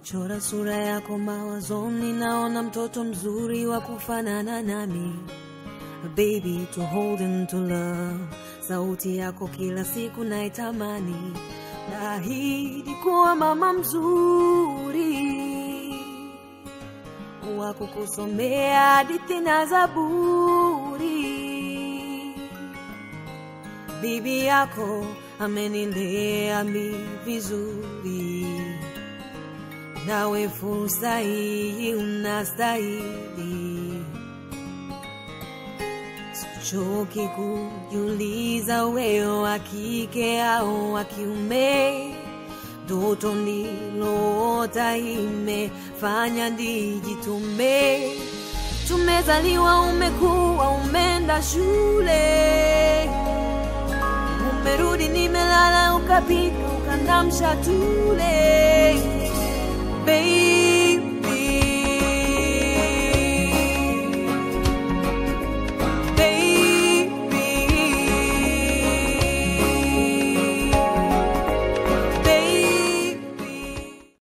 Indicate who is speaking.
Speaker 1: Chora sura yako mawazoni, naona mtoto mzuri wa kufanana nami. Baby to hold and to love, sauti yako kila siku naitamani. Naahidi kuwa mama mzuri wa kukusomea hadithi na Zaburi. Bibi yako amenilea mi vizuri, nawe fursa hii unastahili. Sichoki kujiuliza wewe wa kike au wa kiume, ndoto nililoota imefanya nijitume. Tumezaliwa, umekuwa, umeenda shule, umerudi, nimelala, ukapika, ukandamsha tule. Baby,